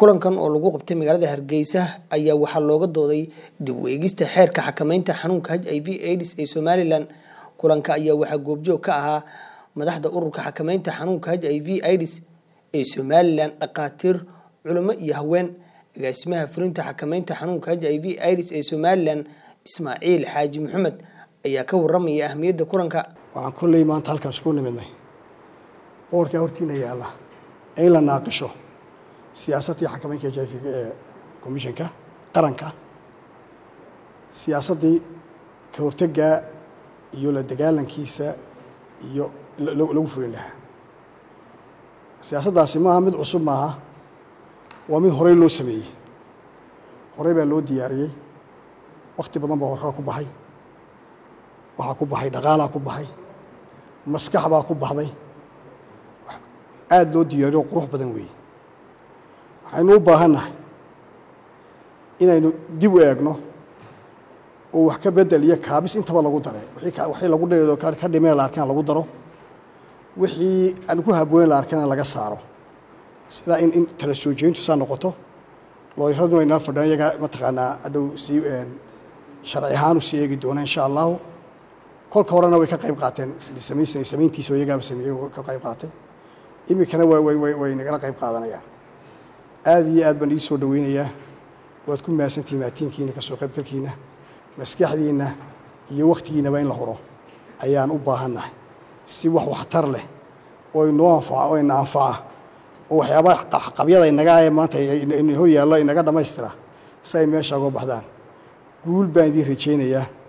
kulankan oo lagu qabtay magaalada hargeysa ayaa waxaa looga dooday dib u eegista xeerka xakameynta xanuunka h i v aids ee somalilan kulanka ayaa waxaa goobjoog ka ahaa madaxda ururka xakameynta xanuunka h i v aids ee somalilan dhakhaatiir culimo iyo haween agaasimaha fulinta xakameynta xanuunka h i v aids ee somalilan ismaaciil xaaji maxamed ayaa ka waramaya ahmiyadda kulanka waxaan kolley maanta halkan isku nimidnay boorkaa hortiina yaalla in la naaqisho siyaasaddii xakameynka h i v ee commissionka qaranka siyaasaddii ka hortaggaa iyo la dagaalankiisa iyo lagu fulin lahaa siyaasaddaasi maaha mid cusub maaha waa mid horey loo sameeyey horey baa loo diyaariyey wakti badan baa horraa ku baxay waxaa ku baxay dhaqaalaa ku baxay maskax baa ku baxday aada loo diyaariyo qurux badan weeye waxaynu u baahannahay inaynu dib u eegno oo wax ka bedel iyo kaabis intaba lagu dare wixii lagu dheedo ka dhimee la arkana lagu daro wixii aan ku habooyen la arkana laga saaro sidaa in in tala soo jeyntu saa noqoto looyraduna inala fadhiyan iyagaa mataqaanaa hadhow sii sharci ahaan u sii eegi doona insha allahu kolka horena way ka qayb qaateen samayn samayntiisa oo iyagaaba sameeyey ka qayb qaatay iminkana way way way way nagala qayb qaadanayaan aada iyo aad baan ii soo dhaweynayaa waad ku mahadsantihin maatiinkiina kasoo qaybgalkiina maskaxdiinna iyo waktigiinaba in la huro ayaan u baahannahay si wax waxtar leh oo inoo anfaca oo ina anfaca oo waxyaabaha qabyada inaga ee maanta hor yaallo inaga dhammaystira si ay meesha uga baxdaan guul baan idiin rajaynayaa